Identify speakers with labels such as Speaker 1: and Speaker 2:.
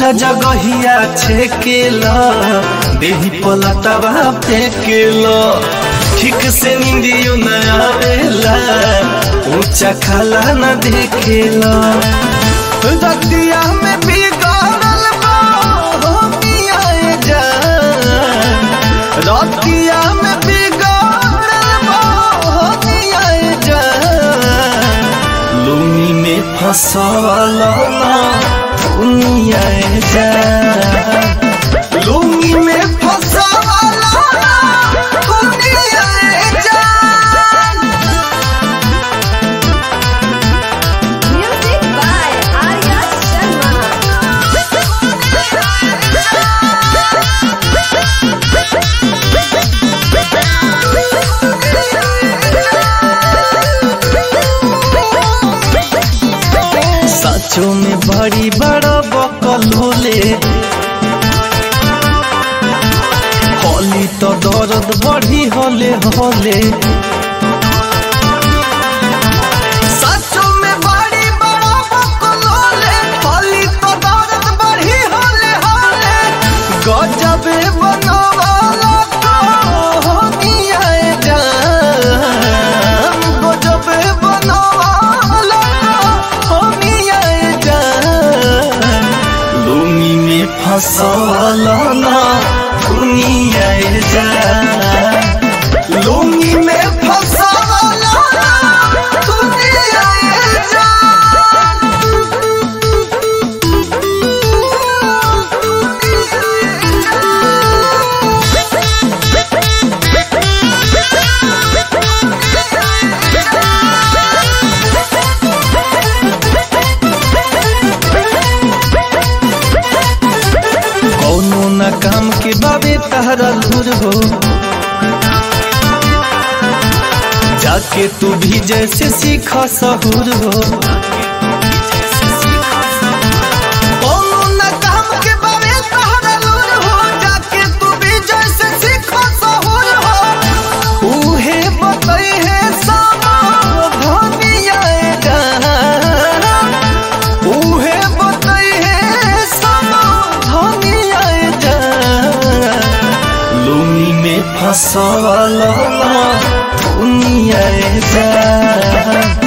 Speaker 1: पूरा जगहिया छेकेला देही पलटवा फेकेला ठीक से नींदियो न आवेला ऊंचा खाला न देखेला रतिया में बिगड़ल बा हो मिया जान रतिया में बिगड़ल बा हो मिया जान लुनी में फसवल ना दुनिया जान लुनी में फसवल ना दुनिया जान
Speaker 2: Music by Arya
Speaker 1: सचो में बड़ी बड़ा बकल होले होली तो दर्द बढ़ी होले होले सचो में बड़ी बड़ा बकल होले होली तो दर्द बढ़ी होले होले गजबे बनवाला तो होनिया जान गजबे बनवाला तो होनिया जान लुमी में फसवल ना दुनिया जान लुमी में फसवल ना दुनिया कौनो न काम के बाबे तहरा लूर हो जाके तू भी जैसे सीखा सहूर हो कौनो न काम के बाबे तहरा लूर हो जाके तू भी जैसे सीखा सहूर हो उहे बतई है सामा धनिया गाना उहे बतई है समा धनिया जान लुनी में फसवल ना दुनिया जान